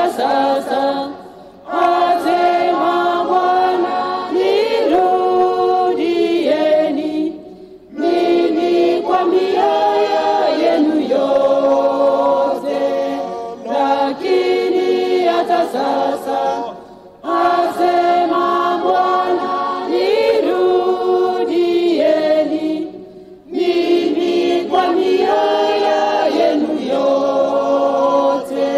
hata sasa, asema Bwana, nirudieni mimi kwa mioyo yenu yote. Lakini hata sasa, asema Bwana, nirudieni mimi kwa mioyo yenu yote.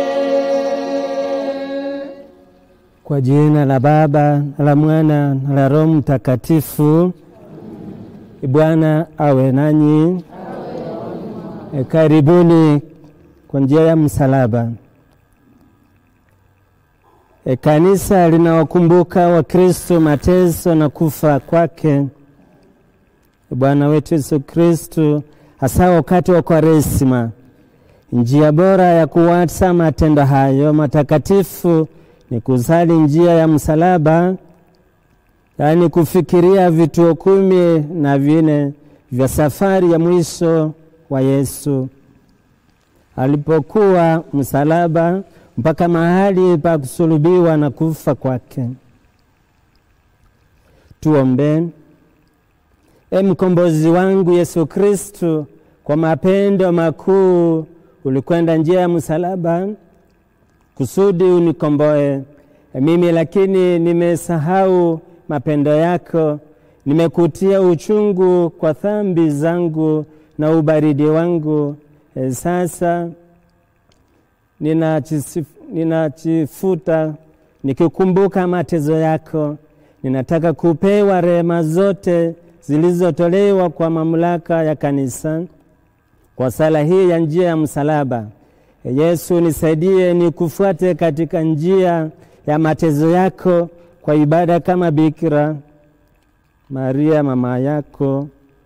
Kwa jina la Baba na la Mwana na la Roho Mtakatifu. Bwana awe nanyi. E, karibuni kwa njia ya msalaba. E, kanisa linawakumbuka Wakristo mateso na kufa kwake E, Bwana wetu Yesu Kristo, hasa wakati wa Kwaresima. Njia bora ya kuwasa matendo hayo matakatifu ni kusali njia ya msalaba, yaani kufikiria vituo kumi na vine vya safari ya mwisho wa Yesu alipokuwa msalaba mpaka mahali pa kusulubiwa na kufa kwake. Tuombe. E mkombozi wangu Yesu Kristu, kwa mapendo makuu ulikwenda njia ya msalaba kusudi unikomboe mimi, lakini nimesahau mapendo yako, nimekutia uchungu kwa dhambi zangu na ubaridi wangu. E, sasa ninajisif- ninajifuta nikikumbuka matezo yako. Ninataka kupewa rehema zote zilizotolewa kwa mamlaka ya kanisa kwa sala hii ya njia ya msalaba. E, Yesu nisaidie nikufuate katika njia ya matezo yako kwa ibada kama Bikira Maria mama yako.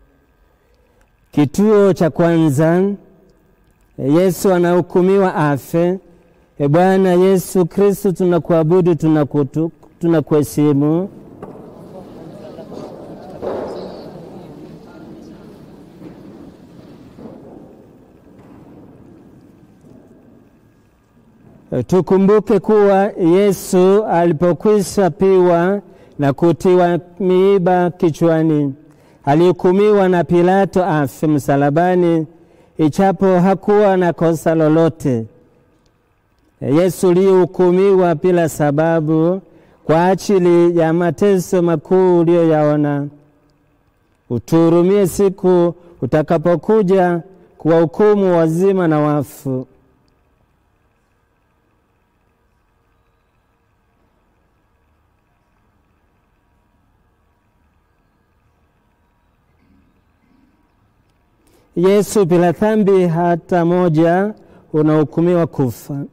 Kituo cha kwanza, e, Yesu anahukumiwa afe. E Bwana Yesu Kristo, tunakuabudu, tunakutu- tunakuheshimu. E, Tukumbuke kuwa Yesu alipokwisha piwa na kutiwa miiba kichwani, alihukumiwa na Pilato afe msalabani, ichapo hakuwa na kosa lolote. E, Yesu lihukumiwa bila sababu kwa ajili ya mateso makuu uliyoyaona. Utuhurumie siku utakapokuja kuwahukumu wazima na wafu. Yesu bila dhambi hata moja unahukumiwa kufa.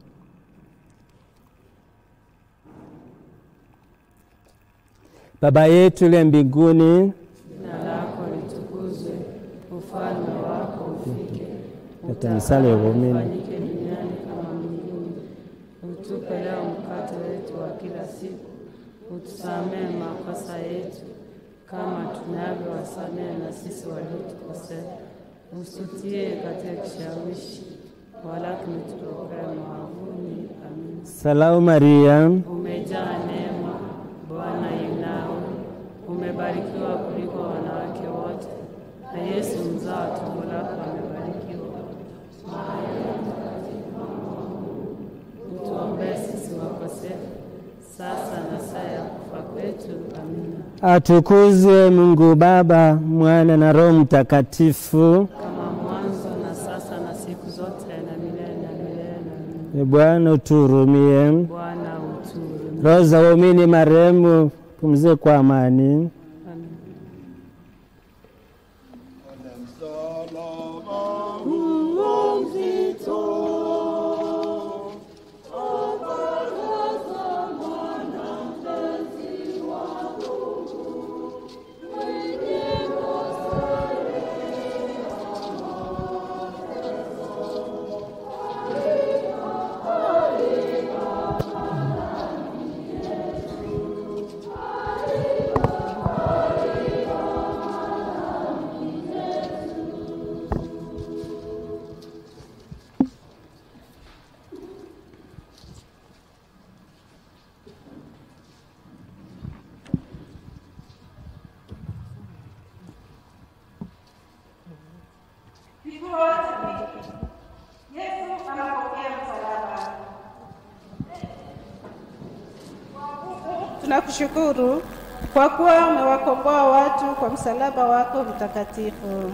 Baba yetu uliye mbinguni, Jina lako litukuzwe, ufalme wako ufike, Leta misali ya waumini. ufanyike duniani kama mbinguni. Utupe leo mkate wetu wa kila siku, utusamehe makosa yetu kama tunavyowasamehe na sisi waliotukosea, usitie katika kishawishi, walakini tutokoe maovuni. Amina. Salamu Maria, Umejaa neema, Bwana yu nawe, umebarikiwa kuliko wanawake wote, na Yesu mzao wa tumbo lako amebarikiwa. Utuombee sisi wakosefu, sasa na saa ya kufa kwetu. Amina. atukuzwe Mungu Baba, Mwana na Roho Mtakatifu. Kama mwanzo na sasa na siku zote na milele na milele. Amina. E Bwana utuhurumie. Bwana utuhurumie. Roho za waumini marehemu pumzike kwa amani. Amina. tunakushukuru kwa kuwa umewakomboa watu kwa msalaba wako mtakatifu.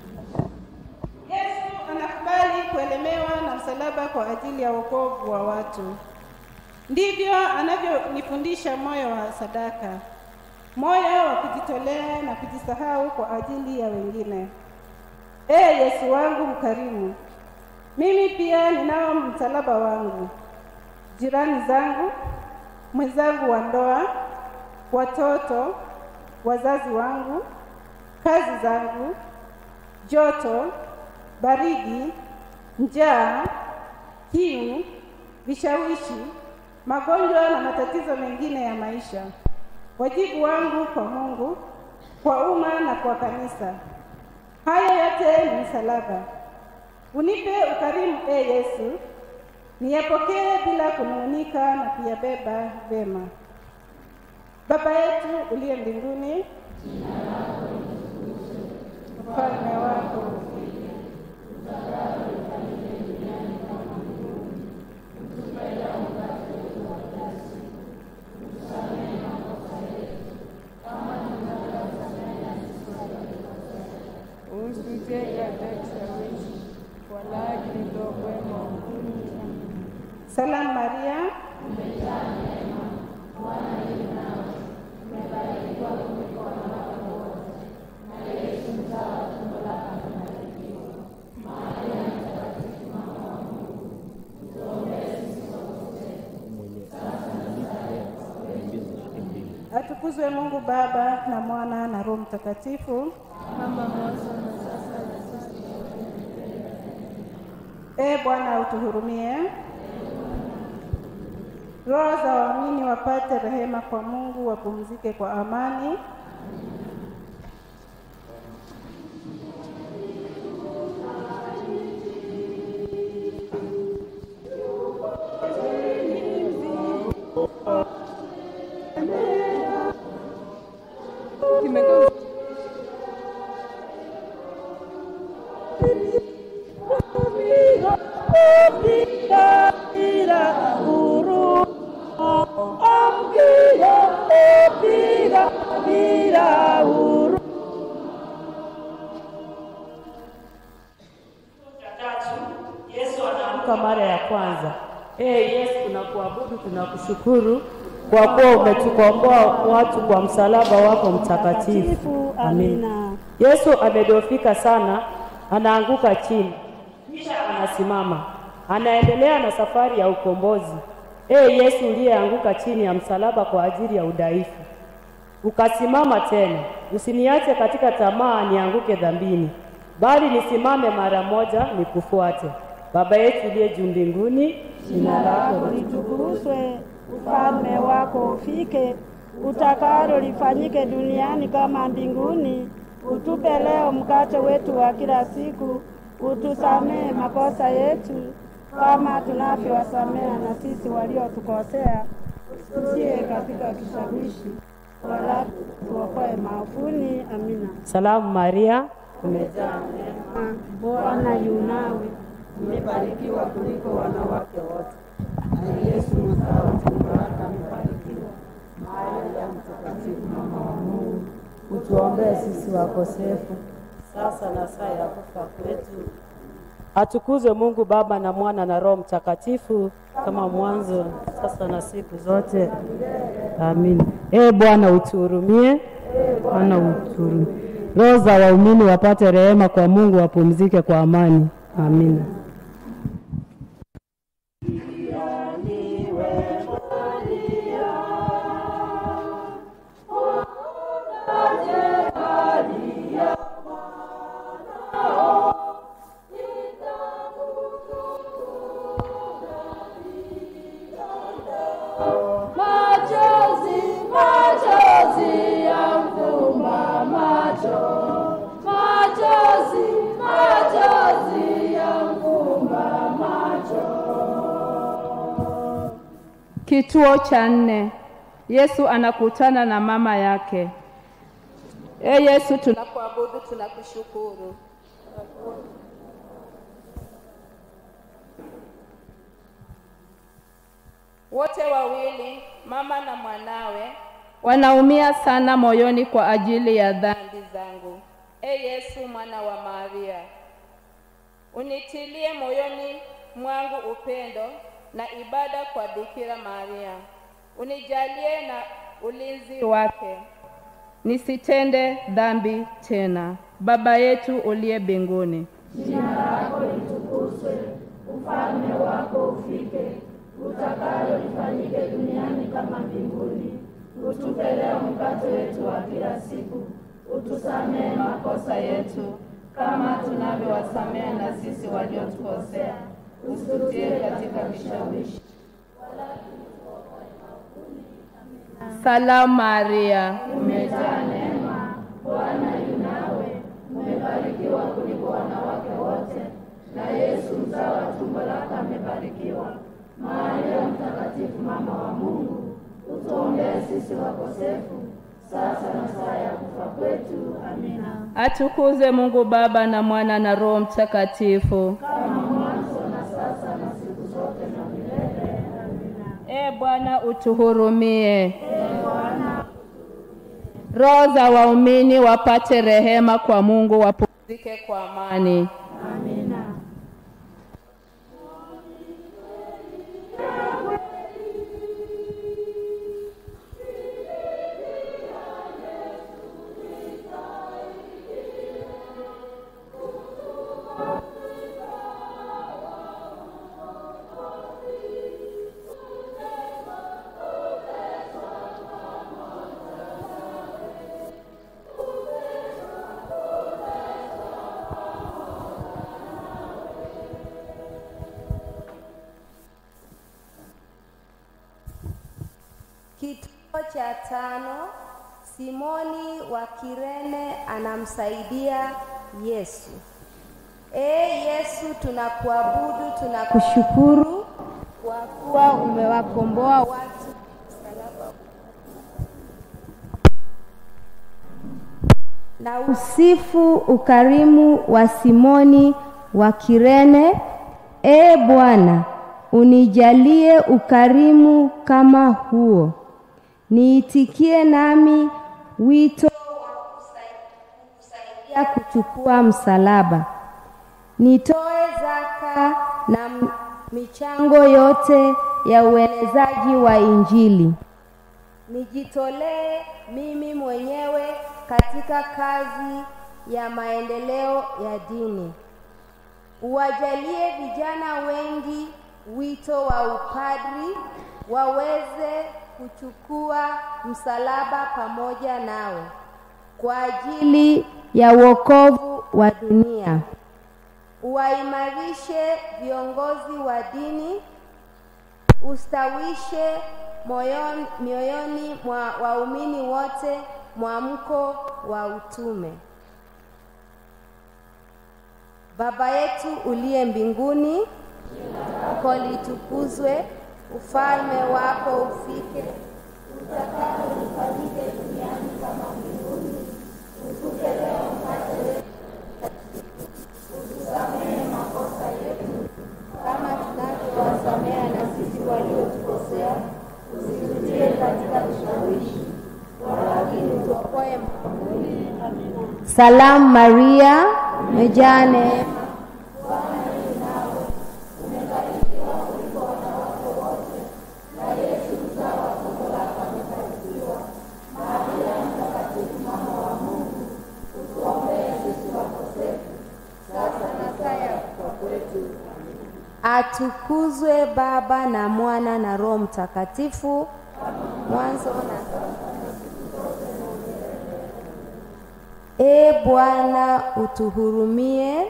Yesu anakubali kuelemewa na msalaba kwa ajili ya wokovu wa watu. Ndivyo anavyonifundisha moyo wa sadaka, moyo wa kujitolea na kujisahau kwa ajili ya wengine. Ee Yesu wangu mkarimu, mimi pia ninao msalaba wangu, jirani zangu, mwenzangu wa ndoa, watoto, wazazi wangu, kazi zangu, joto, baridi, njaa, kiu, vishawishi, magonjwa na matatizo mengine ya maisha. Wajibu wangu kwa Mungu, kwa umma na kwa kanisa. Haya yote ni msalaba. Unipe ukarimu, e Yesu, niyapokee bila kunung'unika na kuyabeba vema. Baba yetu uliye mbinguni, ufalme wako ufike, utakalo lifanyike duniani kama mbinguni. Utupe leo mkate wetu wa kila siku, utusamehe makosa yetu kama tunavyowasamehe na sisi waliotukosea, Usitutie katika kishawishi, walakini tuokoe maovuni. Salamu Maria, umejaa neema, Bwana yu nawe, umebarikiwa kuliko wanawake wote, na Yesu mzao wa tumbo lako amebarikiwa. Maria Mtakatifu, mama wa Mungu, utuombee sisi wakosefu, sasa na saa ya kufa kwetu. atukuzwe Mungu Baba na Mwana na Roho Mtakatifu. Kama mwanzo na sasa na sisi Ee Bwana utuhurumie. Roho za waamini wapate rehema kwa Mungu, wapumzike kwa amani. Yesu anaamka mara ya kwanza. Ee Yesu, tunakuabudu, tunakushukuru kwa kuwa umetukomboa watu kwa msalaba wako mtakatifu. Amina. Yesu amedhoofika sana, anaanguka chini, kisha anasimama, anaendelea na safari ya ukombozi. Ee Yesu uliyeanguka chini ya msalaba kwa ajili ya udhaifu, ukasimama tena. Usiniache katika tamaa nianguke dhambini, bali nisimame mara moja nikufuate. Baba yetu uliye juu mbinguni, jina lako litukuzwe, ufalme wako ufike, utakalo lifanyike duniani kama mbinguni. Utupe leo mkate wetu wa kila siku, utusamehe makosa yetu kama tunavyowasamehe na sisi waliotukosea, usitie katika kishawishi, wala tuokoe maovuni. Amina. Salamu Maria, umejaa neema, Bwana yu nawe, umebarikiwa kuliko wanawake wote, na Yesu mzao wa tumbo lako amebarikiwa. Maria Mtakatifu, mama wa Mungu, utuombee sisi wakosefu sasa na saa ya kufa kwetu. Atukuzwe Mungu Baba na Mwana na Roho Mtakatifu, kama mwanzo, sasa na siku zote. Amina. Ee Bwana utuhurumie, Bwana utuhurumie. Roho za waumini wapate rehema kwa Mungu, wapumzike kwa amani. Amina. Machozi, machozi yamfumba macho. Machozi, machozi yamfumba macho. Kituo cha nne. Yesu anakutana na mama yake. E Yesu, tunakuabudu, tunakushukuru. Wote wawili, mama na mwanawe, wanaumia sana moyoni kwa ajili ya dhambi zangu. E Yesu mwana wa Maria, unitilie moyoni mwangu upendo na ibada kwa Bikira Maria, unijalie na ulinzi wake nisitende dhambi tena. Baba yetu uliye mbinguni, Jina lako litukuzwe, ufalme wako ufike, utakalo lifanyike duniani kama mbinguni. Utupe leo mkate wetu wa kila siku, utusamehe makosa yetu kama tunavyowasamehe na sisi waliotukosea, usitutie katika kishawishi. salamu Maria, Umejaa neema, Bwana yu nawe, umebarikiwa kuliko wanawake wote, na Yesu mzao wa tumbo lako amebarikiwa. Maria Mtakatifu, mama wa Mungu, utuombee sisi wakosefu, sasa na saa ya kufa kwetu. Amina. atukuzwe Mungu Baba na Mwana na Roho Mtakatifu. Kama mwanzo na sasa na siku zote na milele. Amina. E Bwana utuhurumie. Roho za waumini wapate rehema kwa Mungu, wapumzike kwa amani. Amina. Kituo cha tano, Simoni wa Kirene anamsaidia Yesu. Ee Yesu, tunakuabudu, tunakushukuru kwa kuwa umewakomboa watu msalaba na usifu ukarimu wa Simoni wa Kirene. Ee Bwana, unijalie ukarimu kama huo, niitikie nami wito wa kusaidia kuchukua msalaba, nitoe zaka na m- michango yote ya uenezaji wa Injili nijitolee mimi mwenyewe katika kazi ya maendeleo ya dini. Uwajalie vijana wengi wito wa upadri, waweze kuchukua msalaba pamoja nawe kwa ajili ya wokovu wa dunia. Uwaimarishe viongozi wa dini ustawishe moyoni, mioyoni mwa waumini wote mwamko wa utume. Baba yetu uliye mbinguni, lako litukuzwe, ufalme wako ufike, utakalo lifanyike duniani kama mbinguni. Utupe leo mkate wetu, utusamehe makosa yetu kama tunavyowasamea na sisi waliotukosea, usitutie katika vishawishi, walakini utuokoe maovuni. Amina. Salamu Maria, umejaa neema, Bwana yu nawe, umebarikiwa kuliko wanawake wote, na Yesu mzao wa tumbo lako amebarikiwa. Maria Mtakatifu, mama wa Mungu, utuombee sisi wakosefu, sasa na saa ya kufa kwetu. Atukuzwe Baba na Mwana na Roho Mtakatifu, mwanzo na sasa. E Bwana utuhurumie.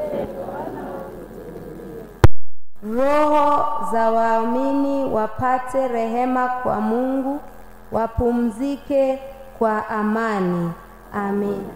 Roho za waamini wapate rehema kwa Mungu, wapumzike kwa amani. Amina.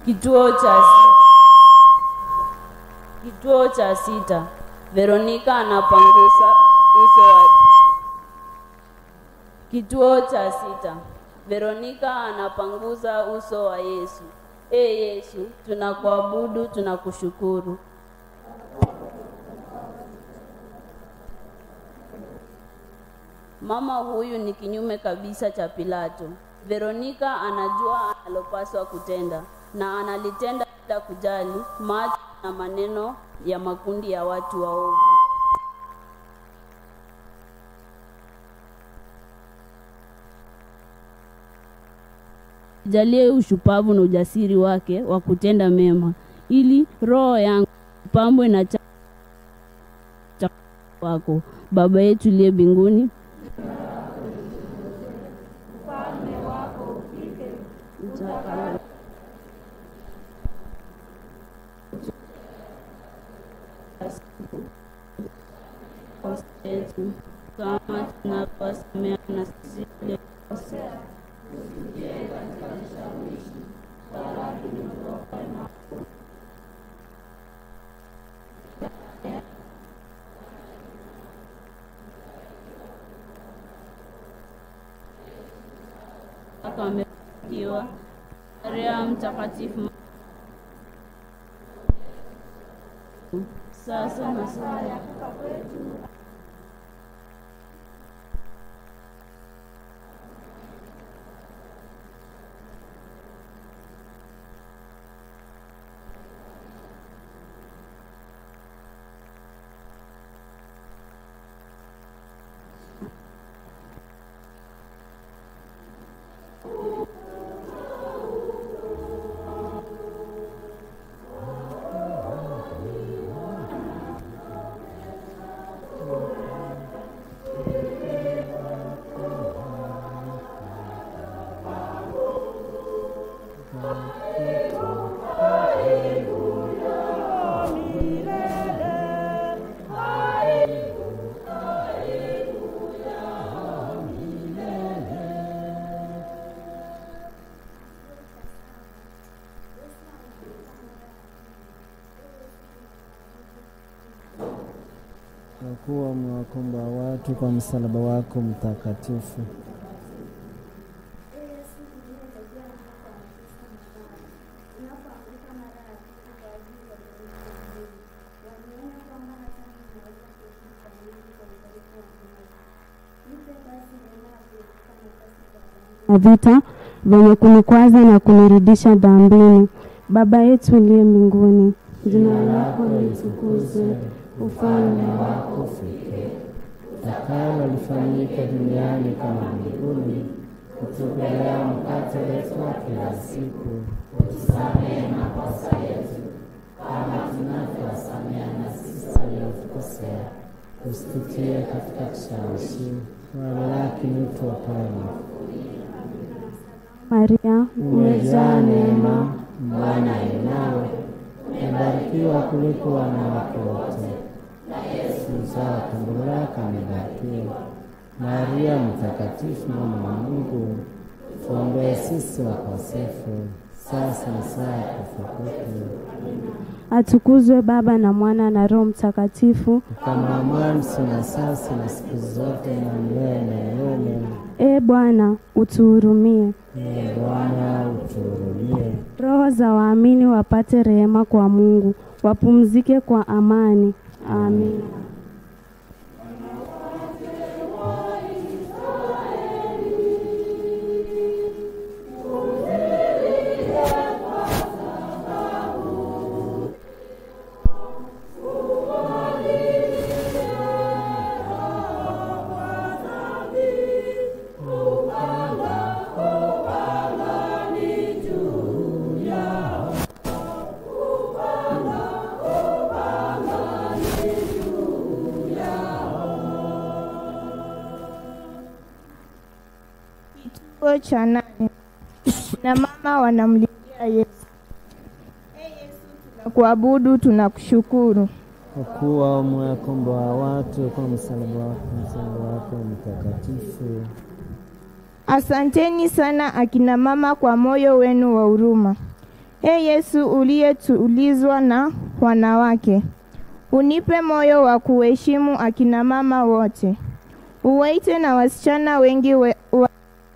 Kituo cha sita. Kituo cha sita. Veronika anapangusa uso wa Kituo cha sita. Veronika anapanguza uso wa Yesu. E Yesu, tunakuabudu, tunakushukuru. Mama huyu ni kinyume kabisa cha Pilato. Veronika anajua analopaswa kutenda na analitenda bila kujali macho na maneno ya makundi ya watu waovu. Jalie ushupavu na ujasiri wake wa kutenda mema, ili roho yangu pambwe na cha cha wako. Baba yetu uliye mbinguni, yetu kama tunavyowasamea na sisi waliokosea mpaka wamebarikiwa. Maria Mtakatifu, sasa na saa ya kwa kuwa umewakomboa watu kwa msalaba wako mtakatifu. na vita vyenye kunikwaza na kunirudisha dhambini. Baba yetu uliye mbinguni, jina lako litukuzwe, ufalme wako ufike, utakalo lifanyike duniani kama mbinguni. Utupe leo mkate wetu wa kila siku, utusamehe makosa yetu kama tunavyowasamehe na sisi waliotukosea, usitutie katika kishawishi, wala lakini utuokoe Maria, umejaa neema, Bwana yu nawe, umebarikiwa kuliko wanawake wote, na Yesu mzao wa tumbo lako amebarikiwa. Maria Mtakatifu, mama wa Mungu, tuombee sisi wakosefu, sasa na saa ya kufa kwetu. atukuzwe Baba na Mwana na Roho Mtakatifu, Kama mwanzo na sasa na siku zote na milele na milele. e Bwana utuhurumie. Ee Bwana utuhurumie. Roho za waamini wapate rehema kwa Mungu, wapumzike kwa amani. Amin. Kituo cha nane na mama wanamlilia Yesu. E Yesu, tunakuabudu, tunakushukuru. Kwa kuwa umewakomboa watu kwa msalaba wako, msalaba wako mtakatifu. Asanteni sana akina mama kwa moyo wenu wa huruma. E Yesu uliyetulizwa na wanawake, unipe moyo wa kuheshimu akina mama wote, uwaite na wasichana wengi we, wa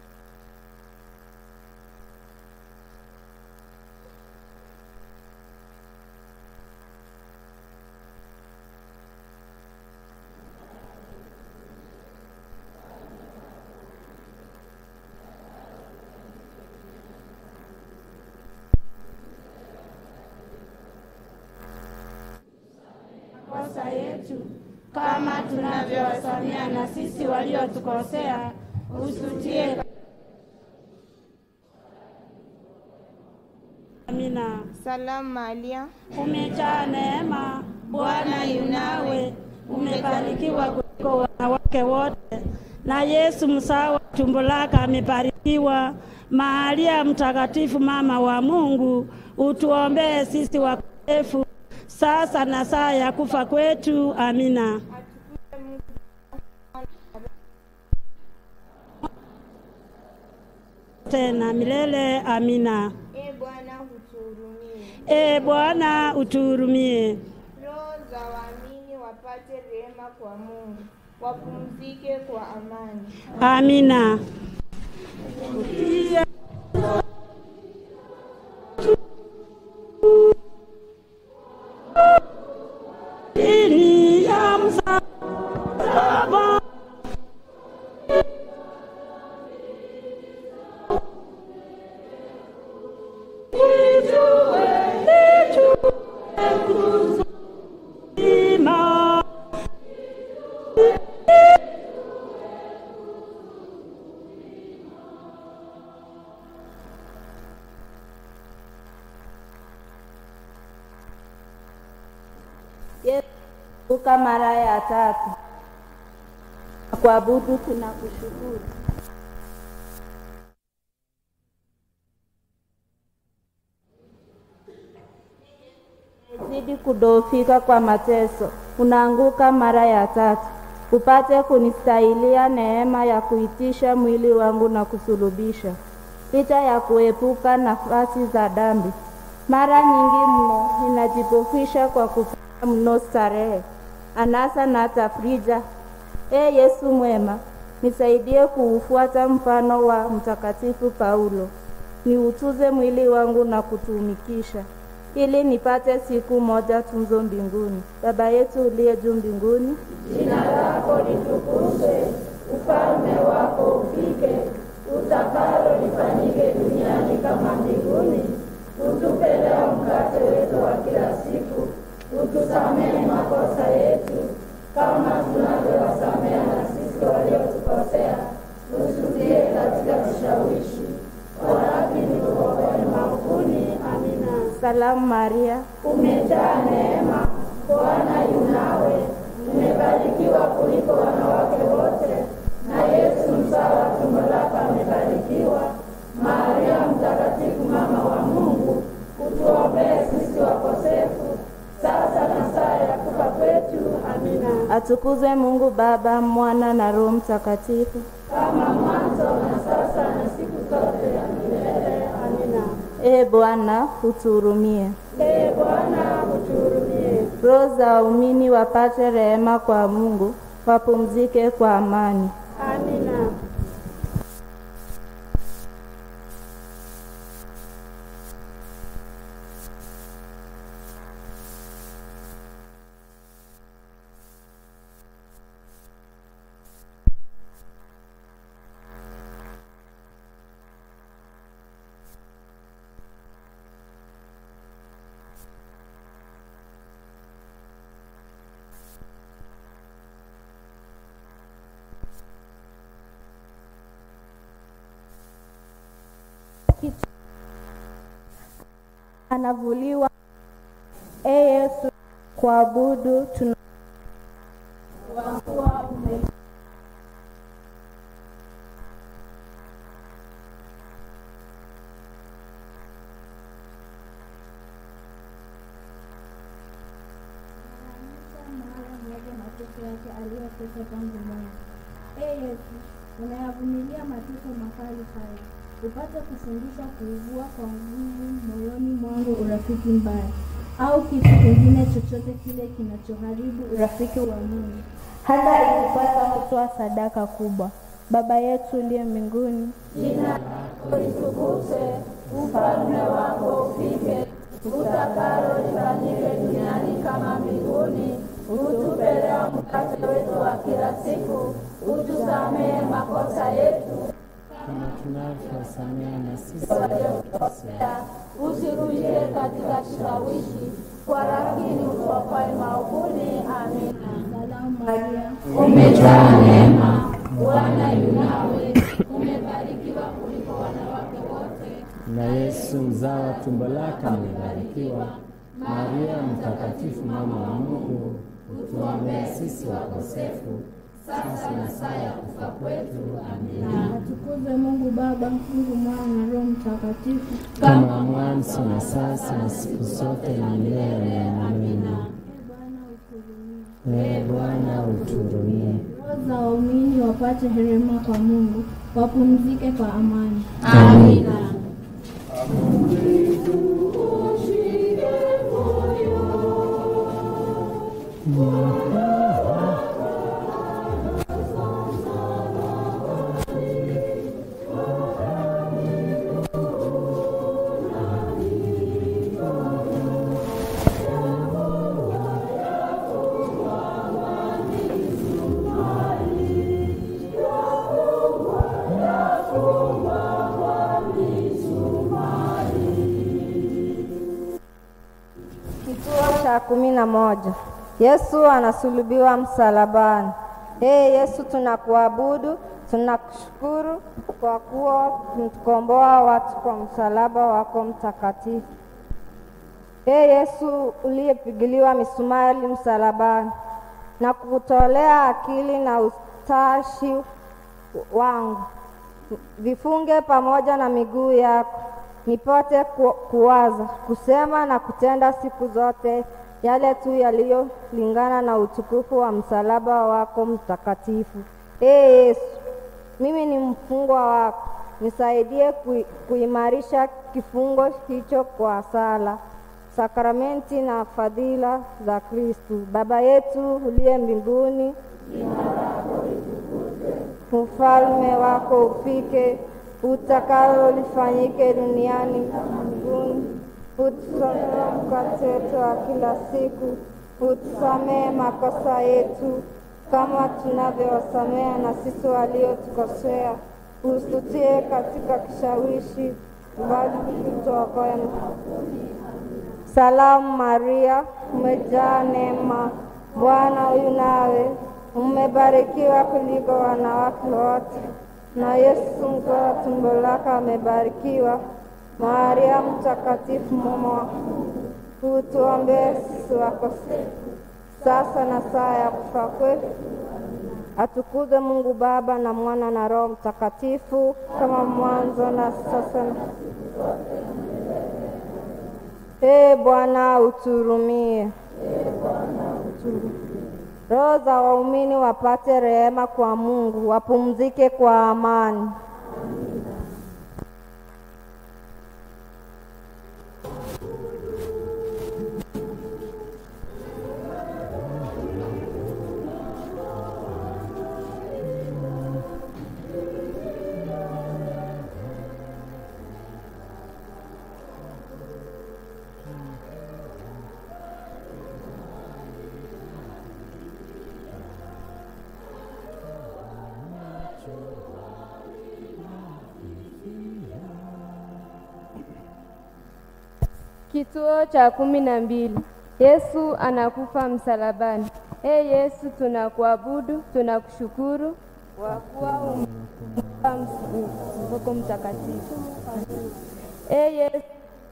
makosa yetu kama tunavyowasamea na sisi waliotukosea, usutie. Amina. Salamu Maria, Umejaa neema, Bwana yunawe, umebarikiwa kuliko wanawake wote, na Yesu mzao wa tumbo lako amebarikiwa. Maria Mtakatifu, mama wa Mungu, utuombee sisi wakosefu sasa na saa ya kufa kwetu. Amina. Tena milele. Amina. e Bwana utuhurumie. E Bwana utuhurumie. Roho za waamini wapate rehema kwa Mungu, wapumzike kwa amani. Amina. Chini ya msalaba Nijue, nijue kuzima. Yesu mara ya tatu. Kuabudu tunakushukuru. Zidi kudhoofika kwa mateso, unaanguka mara ya tatu, upate kunistahilia neema ya kuitisha mwili wangu na kusulubisha, licha ya kuepuka nafasi za dhambi. Mara nyingi mno ninajipofisha kwa kufanya mno starehe, anasa na tafrija. E Yesu mwema, nisaidie kuufuata mfano wa Mtakatifu Paulo, niutuze mwili wangu na kutumikisha ili nipate siku moja tunzo mbinguni. Baba yetu uliye juu mbinguni, Jina lako litukuzwe, ufalme wako ufike, utakalo lifanyike duniani kama mbinguni. Utupe leo mkate wetu wa kila siku, utusamehe makosa yetu kama tunavyowasamehe na sisi waliotukosea, usitie katika kishawishi, walakini uokoe maovuni. Amina. salamu Maria, Umejaa neema, Bwana yu nawe, umebarikiwa kuliko wanawake wote, na Yesu mzao wa tumbo lako amebarikiwa. Maria Mtakatifu, mama wa Mungu, utuombee sisi wakosefu, sasa na saa ya kufa kwetu. Amina. atukuzwe Mungu Baba, Mwana na Roho Mtakatifu. Kama mwanzo na sasa na siku zote ya milele. Amina. E Bwana, utuhurumie. Ee Bwana, utuhurumie. Roho za waumini wapate rehema kwa Mungu, wapumzike kwa amani. Amina. Anavuliwa. E Yesu, kuabudu tuna mahala mmoja mateso yake aliyoteswa tangu mwanzo. Ee Yesu, unayavumilia mateso makali haya, upate kufundisha kuivua kwa nguvu moyoni mwangu urafiki mbaya au kitu kingine chochote kile kinachoharibu urafiki wa Mungu, hata ikipasa kutoa sadaka kubwa. Baba yetu uliye mbinguni, Jina lako litukuzwe, ufalme wako ufike, utakalo lifanyike duniani kama mbinguni. Utupe leo mkate wetu wa kila siku, utusamehe makosa yetu kama tunavyosamehe na sisi waliokosea, usirudie katika kishawishi, lakini utuokoe maovuni. Amina. salamu Maria, Umejaa neema, Bwana yu nawe, umebarikiwa kuliko wanawake wote na Yesu mzao wa tumbo lake amebarikiwa. Maria mtakatifu, mama wa Mungu, utuombee sisi wakosefu, sasa na saa ya kufa kwetu. Amina. atukuzwe Mungu Baba, Mungu Mwana na Roho Mtakatifu, Kama mwanzo na sasa na siku zote na milele. Amina. Ee Bwana uturumie. roho za waumini wapate rehema kwa Mungu, wapumzike kwa amani. Amina. Kituo cha kumi na moja. Yesu anasulubiwa msalabani. Ee Yesu, tunakuabudu, tunakushukuru kwa kuwa umetukomboa watu kwa msalaba wako mtakatifu. Ee Yesu uliyepigiliwa misumari msalabani, na kutolea akili na utashi wangu vifunge pamoja na miguu yako, nipate ku, kuwaza, kusema na kutenda siku zote yale tu yaliyolingana na utukufu wa msalaba wako mtakatifu. Ee Yesu, mimi ni mfungwa wako, nisaidie kui, kuimarisha kifungo hicho kwa sala, sakramenti na fadhila za Kristu. Baba yetu uliye mbinguni, ufalme wako ufike, utakalo lifanyike duniani kama mbinguni. Utusamehe mkate wetu wa kila siku, utusamehe makosa yetu kama tunavyowasamehe na sisi waliotukosea, usitutie katika kishawishi, bali utuokoe. Salamu Maria, umejaa neema, Bwana yu nawe, umebarikiwa kuliko wanawake wote, na Yesu mzao wa tumbo lako amebarikiwa. Maria mtakatifu, mama wa Mungu, utuombee sisi wakosefu, sasa na saa ya kufa kwetu. Atukuzwe Mungu Baba na Mwana na Roho Mtakatifu, kama mwanzo na sasa na Ee Bwana uturumie. Roho za waumini wapate rehema kwa Mungu, wapumzike kwa amani. Kituo cha kumi na mbili. Yesu anakufa msalabani. Ee Yesu, tunakuabudu, tunakushukuru kwa kuwa umekufa mfuko mtakatifu. Ee Yesu,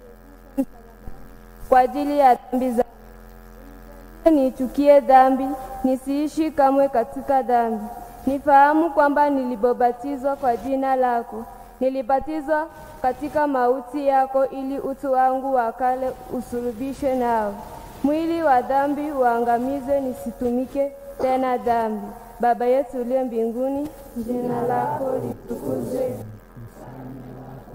kwa ajili ya dhambi za nichukie dhambi, nisiishi kamwe katika dhambi. Nifahamu kwamba nilipobatizwa kwa jina lako, nilibatizwa katika mauti yako, ili utu wangu wa kale usulubishwe nao, mwili wa dhambi uangamizwe, nisitumike tena dhambi. Baba yetu uliye mbinguni, jina lako litukuzwe,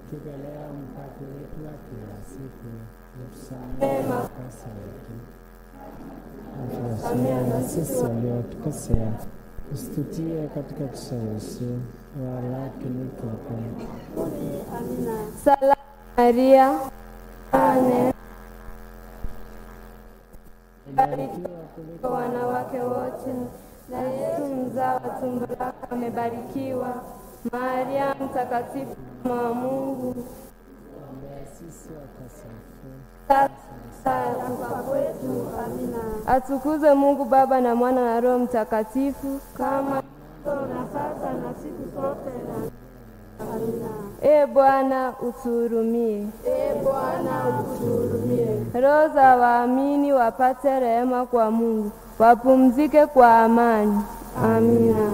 Utupe leo mkate wetu wa kila siku, utusamehe makosa yetu, utusamehe na sisi waliotukosea, usitutie katika kishawishi, walakini tuokoe. Salamu Maria, ane barikiwa kuliko wanawake wote, na Yesu mzao wa tumbo lako amebarikiwa. Maria mtakatifu, mama wa Mungu, Ombea sisi wakosefu, sasa na kufa kwetu. Amina. Atukuzwe Mungu Baba na Mwana na Roho Mtakatifu, kama na sasa na siku zote na Amina. E Bwana utuhurumie. E Bwana utuhurumie. Roho za waamini wapate rehema kwa Mungu, wapumzike kwa amani. Amina.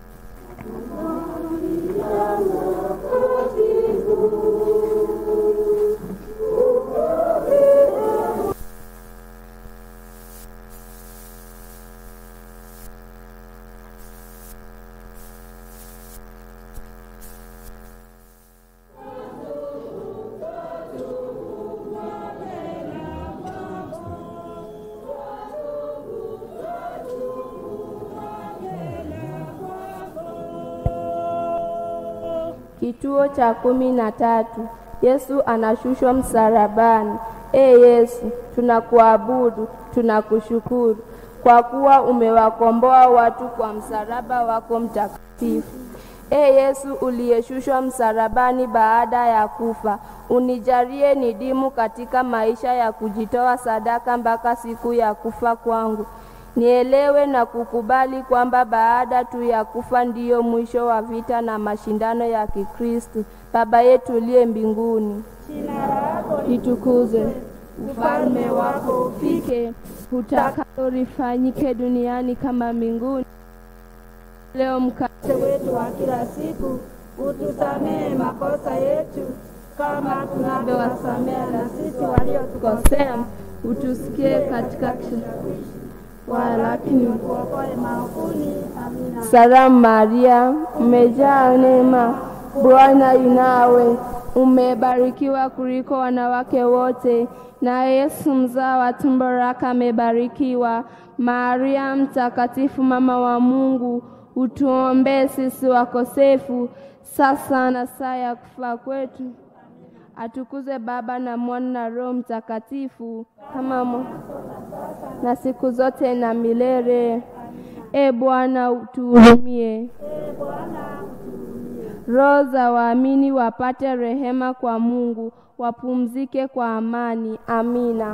Kituo cha kumi na tatu. Yesu anashushwa msalabani. E Yesu, tunakuabudu, tunakushukuru kwa kuwa umewakomboa watu kwa msalaba wako mtakatifu. E Yesu uliyeshushwa msalabani baada ya kufa, unijalie nidimu katika maisha ya kujitoa sadaka mpaka siku ya kufa kwangu. Nielewe na kukubali kwamba baada tu ya kufa ndiyo mwisho wa vita na mashindano ya Kikristo. Baba yetu uliye mbinguni, Jina lako litukuzwe, ufalme wako ufike, utakalo lifanyike duniani kama mbinguni. Leo mkate wetu wa kila siku, utusamehe makosa yetu kama tunavyowasamehe na sisi waliotukosea, utusikie katika kishawishi walakini utuokoe maovuni. Amina. Salamu Maria, umejaa neema, Bwana yu nawe, umebarikiwa kuliko wanawake wote, na Yesu mzao wa tumbo lako amebarikiwa. Maria mtakatifu, mama wa Mungu, utuombee sisi wakosefu, sasa na saa ya kufa kwetu. Atukuzwe Baba na Mwana na Roho Mtakatifu, kama mo na siku zote na milele. E Bwana utuhurumie. Roho za waamini wapate rehema kwa Mungu, wapumzike kwa amani. Amina.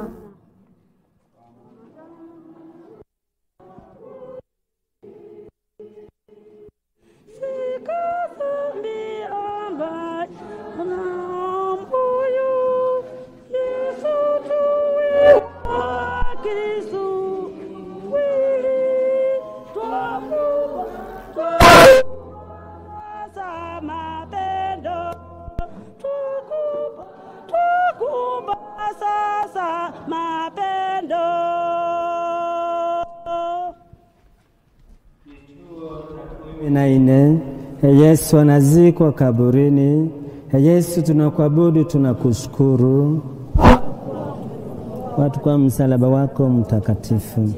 sasa mapendo kumi na nne. Yesu anazikwa kaburini. Yesu, tunakuabudu, tunakushukuru watu kwa msalaba wako mtakatifu.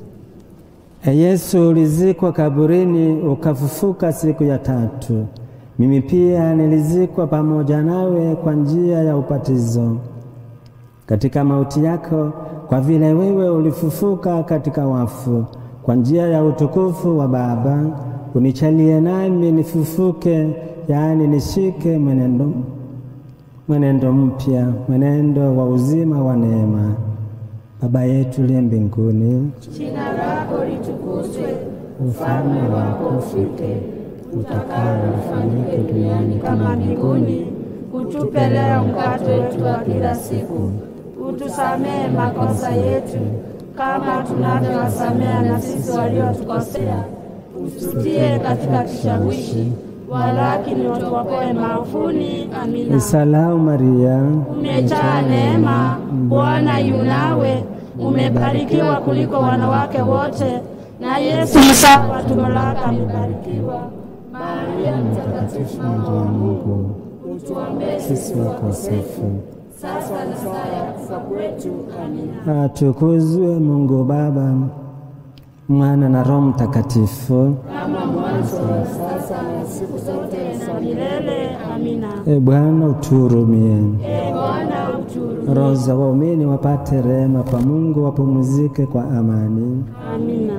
Yesu, ulizikwa kaburini ukafufuka siku ya tatu. Mimi pia nilizikwa pamoja nawe kwa njia ya ubatizo katika mauti yako, kwa vile wewe ulifufuka katika wafu kwa njia ya utukufu wa Baba, unichalie nami nifufuke, yaani nishike mwenendo, mwenendo mpya, mwenendo wa uzima wa neema. Baba yetu liye mbinguni, jina lako litukuzwe, ufalme wako ufike, utakalo lifanyike duniani kama mbinguni. Utupe leo mkate wetu wa kila siku, utusamehe makosa yetu kama tunavyowasamehe na sisi waliotukosea, usitie katika kishawishi, walakini utuokoe maovuni. Amina. Salamu Maria, Umejaa neema, Bwana yu nawe, umebarikiwa kuliko wanawake wote, na Yesu mzao wa tumbo lako amebarikiwa. Maria mtakatifu, mama wa Mungu, utuombee sisi wakosefu, sasa na saa ya kufa kwetu. Amina. atukuzwe Mungu Baba, Mwana na Roho Mtakatifu. Kama mwanzo, sasa na siku zote za milele. Amina. E Bwana utuhurumie. E Bwana utuhurumie. Roho za waumini wapate rehema kwa Mungu, wapumzike kwa amani. Amina.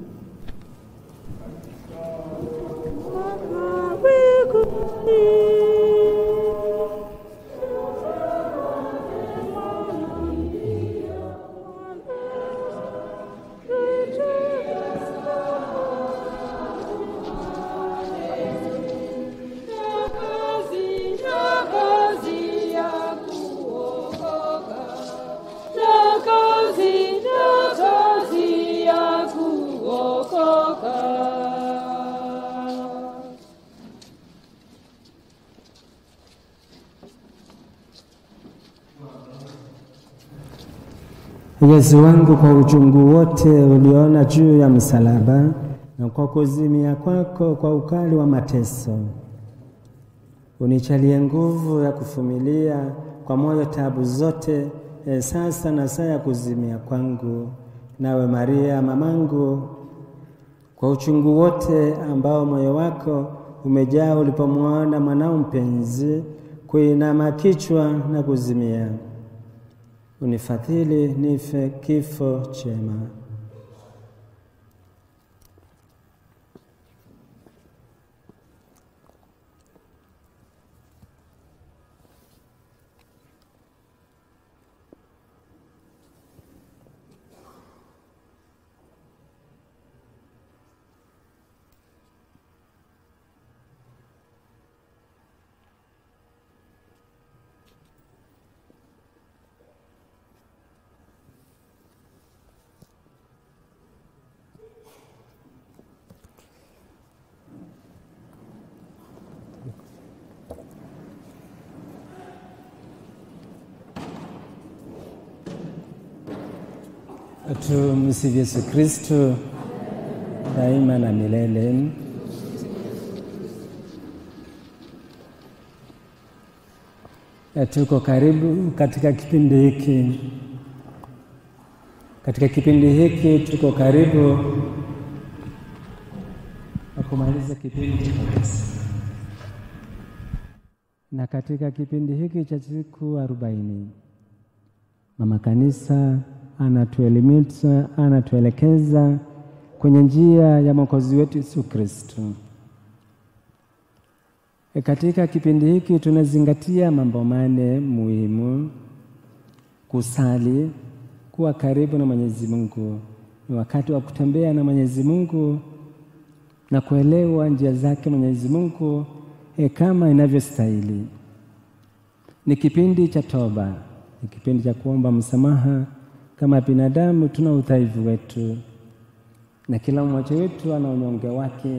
Yesu wangu, kwa uchungu wote uliona juu ya msalaba na kwa kuzimia kwako kwa ukali wa mateso, unichalie nguvu ya kuvumilia kwa moyo tabu zote, e, sasa na saa ya kuzimia kwangu. Nawe Maria mamangu, kwa uchungu wote ambao moyo wako umejaa ulipomwona mwanao mpenzi kuinama kichwa na kuzimia unifadhili nife kifo chema. Tumsifu Yesu Kristo daima na milele. Tuko karibu katika kipindi hiki, katika kipindi hiki tuko karibu na kumaliza kipindi cha kanisa, na katika kipindi hiki cha siku arobaini mama kanisa anatuelimisha, anatuelekeza kwenye njia ya Mwokozi wetu Yesu Kristo. E, katika kipindi hiki tunazingatia mambo mane muhimu: kusali, kuwa karibu na Mwenyezi Mungu, ni wakati wa kutembea na Mwenyezi Mungu na kuelewa njia zake Mwenyezi Mungu e, kama inavyostahili. Ni kipindi cha toba, ni kipindi cha kuomba msamaha kama binadamu tuna udhaifu wetu, na kila mmoja wetu ana unyonge wake.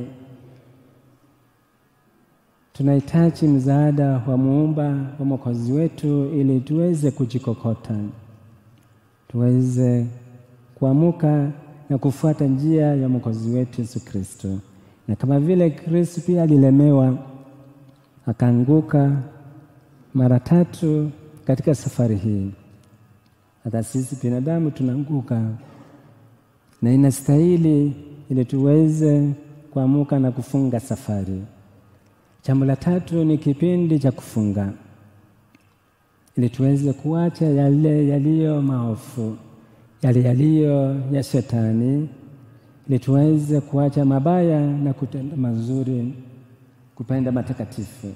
Tunahitaji msaada wa muumba wa mwokozi wetu ili tuweze kujikokota, tuweze kuamuka na kufuata njia ya mwokozi wetu Yesu Kristo. Na kama vile Kristo pia alilemewa akaanguka mara tatu katika safari hii hata sisi binadamu tunaanguka, na inastahili ili tuweze kuamuka na kufunga safari. Jambo la tatu ni kipindi cha kufunga, ili tuweze kuacha yale yaliyo maovu, yale yaliyo ya Shetani, ili tuweze kuacha mabaya na kutenda mazuri, kupenda matakatifu.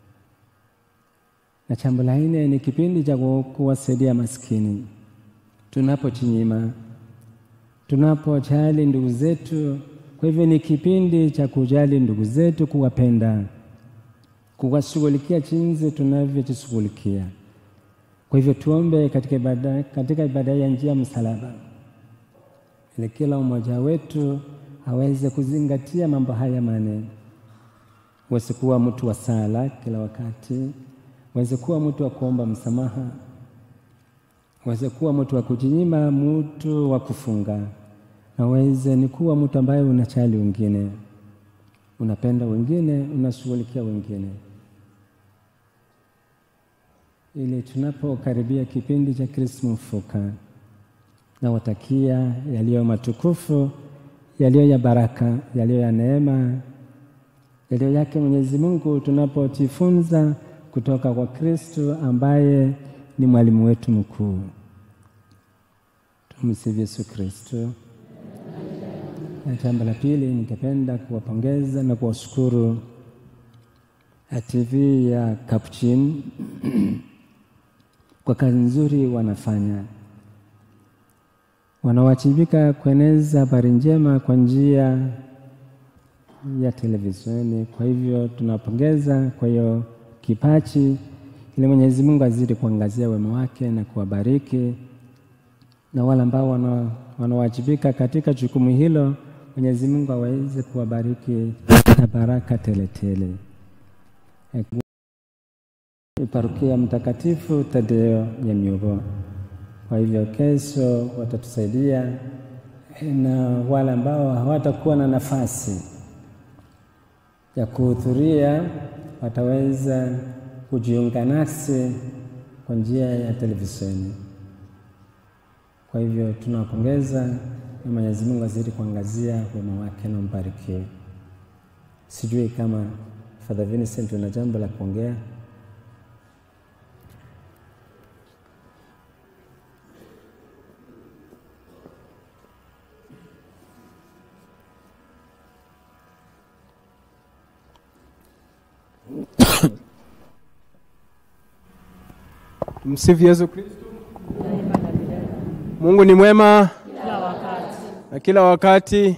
Na jambo la nne ni kipindi cha kuwasaidia maskini tunapochinyima, tunapojali ndugu zetu. Kwa hivyo ni kipindi cha kujali ndugu zetu, kuwapenda, kuwashughulikia jinsi tunavyojishughulikia. Kwa hivyo tuombe katika ibada, katika ibada ya njia msalaba, ili kila mmoja wetu aweze kuzingatia mambo haya manne. Uweze kuwa mtu wa sala kila wakati, uweze kuwa mtu wa kuomba msamaha uweze kuwa mtu wa kujinyima, mtu wa kufunga, na uweze ni kuwa mtu ambaye unachali wengine, unapenda wengine, unashughulikia wengine. ili tunapokaribia kipindi cha Krisma Mfuka, nawatakia yaliyo matukufu, yaliyo ya baraka, yaliyo ya neema, yaliyo yake Mwenyezi Mungu, tunapojifunza kutoka kwa Kristo ambaye ni mwalimu wetu mkuu. Tumsifu Yesu Kristo. Na jambo la pili, ningependa kuwapongeza na kuwashukuru TV ya Capuchin kwa kazi nzuri wanafanya. Wanawajibika kueneza habari njema kwa njia ya televisheni. Kwa hivyo tunawapongeza kwa hiyo kipaji, ili Mwenyezi Mungu azidi kuangazia wema wake na kuwabariki, na wale ambao wana, wanawajibika katika jukumu hilo, Mwenyezi Mungu aweze kuwabariki na baraka teletele tele. Parokia Mtakatifu Tadeo ya Myugo. Kwa hivyo kesho watatusaidia na wale ambao hawatakuwa na nafasi ya kuhudhuria wataweza kujiunga nasi kwa njia ya televisheni. Kwa hivyo tunawapongeza na Mwenyezi Mungu azidi kuangazia wema wake na mbarikiwe. Sijui kama Father Vincent una jambo la kuongea. Msifu Yesu Kristo. Mungu ni mwema Kila wakati. na kila wakati.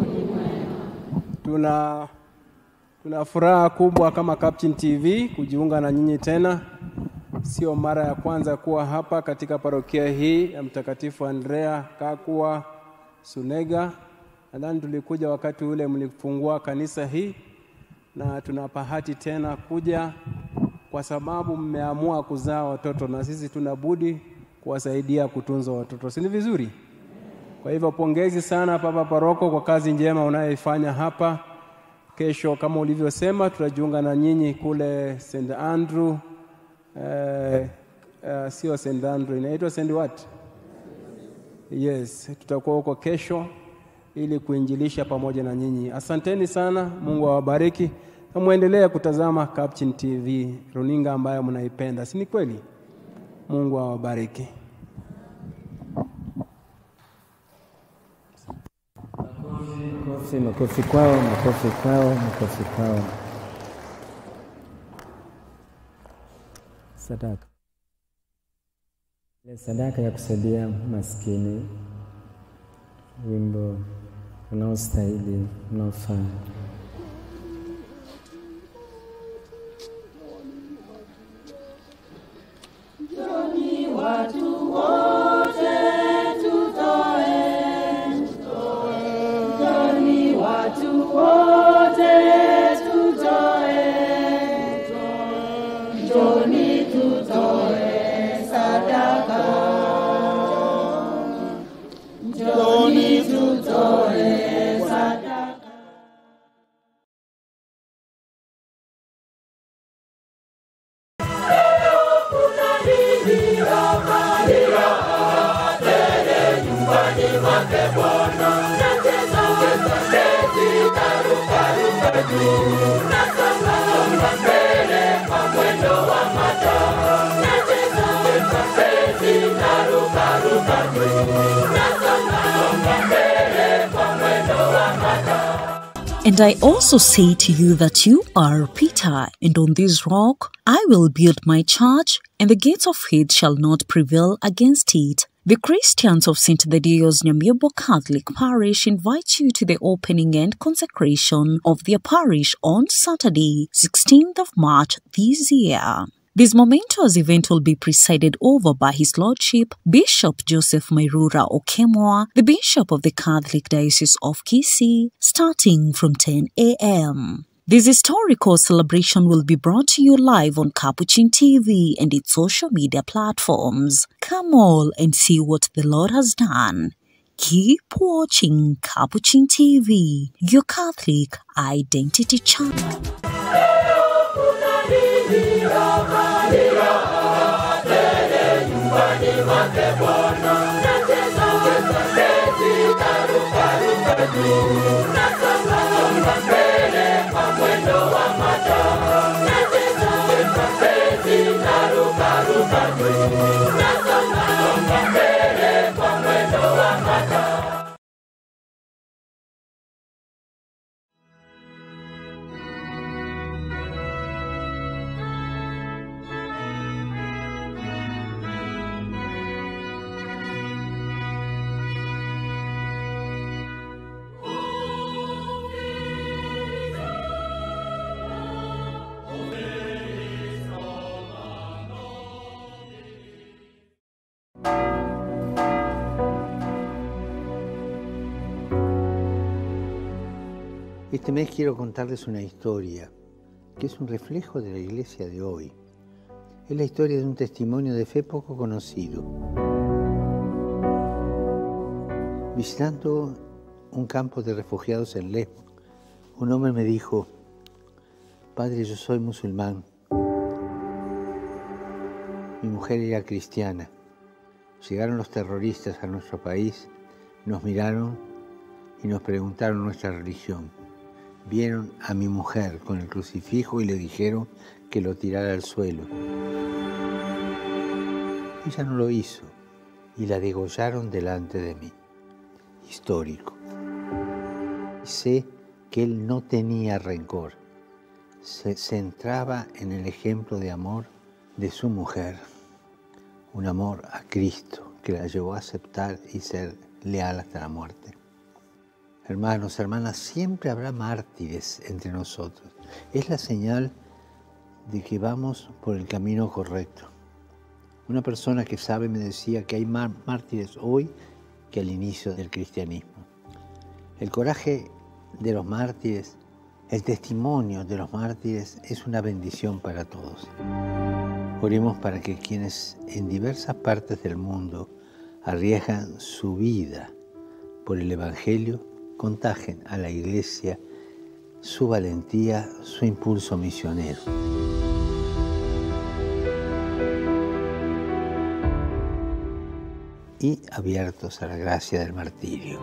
Tuna tuna furaha kubwa kama Captain TV kujiunga na nyinyi tena. Sio mara ya kwanza kuwa hapa katika parokia hii ya Mtakatifu Andrea Kakwa Sunega. Nadhani tulikuja wakati ule mlifungua kanisa hii, na tuna bahati tena kuja kwa sababu mmeamua kuzaa watoto, na sisi tuna budi kuwasaidia kutunza watoto, si ni vizuri? Kwa hivyo pongezi sana Papa Paroko kwa kazi njema unayoifanya hapa. Kesho kama ulivyosema, tutajiunga na nyinyi kule St Andrew eh, eh, sio St Andrew, inaitwa St what? Yes, tutakuwa huko kesho ili kuinjilisha pamoja na nyinyi. Asanteni sana, Mungu awabariki na muendelee kutazama Captain TV, runinga ambayo mnaipenda, si ni kweli? Mungu awabariki. Makofi, makofi kwao, makofi kwao, makofi kwao. Sadaka, ile sadaka ya kusaidia maskini, wimbo unaostahili unaofaa. Njoni watu wote tutoe, njoni watu wote tutoe, njoni tutoe sadaka, njoni tutoe sadaka. And I also say to you that you are Peter, and on this rock I will build my church, and the gates of hate shall not prevail against it. The Christians of St. Thaddeus Nyamyobo Catholic Parish invite you to the opening and consecration of their parish on Saturday, 16th of March this year. This momentous event will be presided over by His Lordship Bishop Joseph Mairura Okemwa, the Bishop of the Catholic Diocese of Kisii, starting from 10 a.m. This historical celebration will be brought to you live on Capuchin TV and its social media platforms. Come all and see what the Lord has done. Keep watching Capuchin TV, your Catholic identity channel. Kuna nini hapa? Este mes quiero contarles una historia que es un reflejo de la iglesia de hoy. Es la historia de un testimonio de fe poco conocido. Visitando un campo de refugiados en Lesbos, un hombre me dijo, Padre, yo soy musulmán. Mi mujer era cristiana. Llegaron los terroristas a nuestro país, nos miraron y nos preguntaron nuestra religión. Vieron a mi mujer con el crucifijo y le dijeron que lo tirara al suelo. Ella no lo hizo y la degollaron delante de mí. Histórico. Sé que él no tenía rencor. Se centraba en el ejemplo de amor de su mujer. Un amor a Cristo que la llevó a aceptar y ser leal hasta la muerte. Hermanos, hermanas, siempre habrá mártires entre nosotros. Es la señal de que vamos por el camino correcto. Una persona que sabe me decía que hay más mártires hoy que al inicio del cristianismo. El coraje de los mártires, el testimonio de los mártires es una bendición para todos. Oremos para que quienes en diversas partes del mundo arriesgan su vida por el Evangelio, contagien a la iglesia su valentía, su impulso misionero. Y abiertos a la gracia del martirio.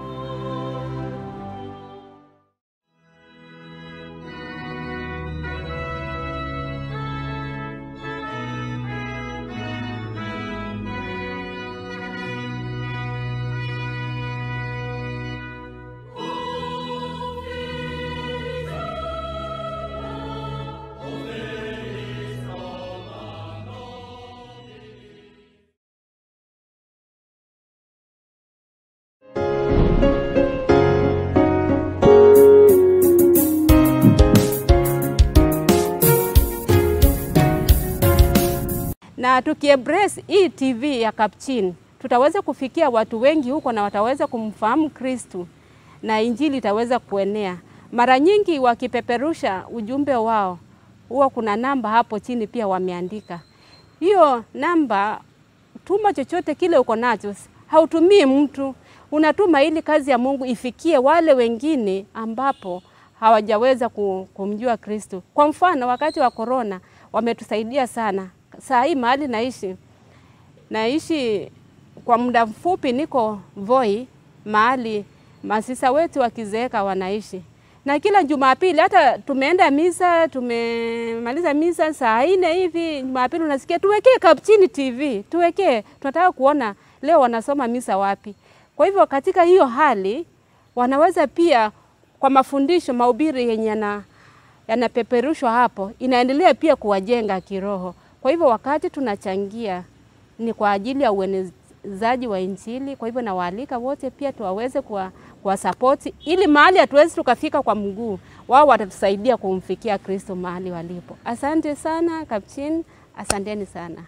na tukiebrace hii TV ya Kapchin tutaweza kufikia watu wengi huko na wataweza kumfahamu Kristu na injili itaweza kuenea. Mara nyingi wakipeperusha ujumbe wao, huwa kuna namba hapo chini pia wameandika hiyo namba. Tuma chochote kile uko nacho, hautumii mtu, unatuma ili kazi ya Mungu ifikie wale wengine ambapo hawajaweza kumjua Kristo. Kwa mfano, wakati wa korona wametusaidia sana. Saa hii mahali naishi naishi kwa muda mfupi, niko Voi mahali masisa wetu wakizeeka wanaishi, na kila Jumapili hata tumeenda misa, tumemaliza misa saa nne hivi, Jumapili unasikia tuwekee Kapchini TV, tuwekee, tunataka kuona leo wanasoma misa wapi. Kwa hivyo katika hiyo hali wanaweza pia kwa mafundisho, mahubiri yenye yana yanapeperushwa hapo, inaendelea pia kuwajenga kiroho. Kwa hivyo wakati tunachangia ni kwa ajili ya uenezaji wa Injili. Kwa hivyo nawaalika wote pia tuwaweze kuwa, kuwa sapoti ili mahali hatuwezi tukafika kwa mguu, wao watatusaidia kumfikia Kristo mahali walipo. Asante sana Kapchin, asanteni sana.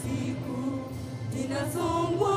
siku ninasongwa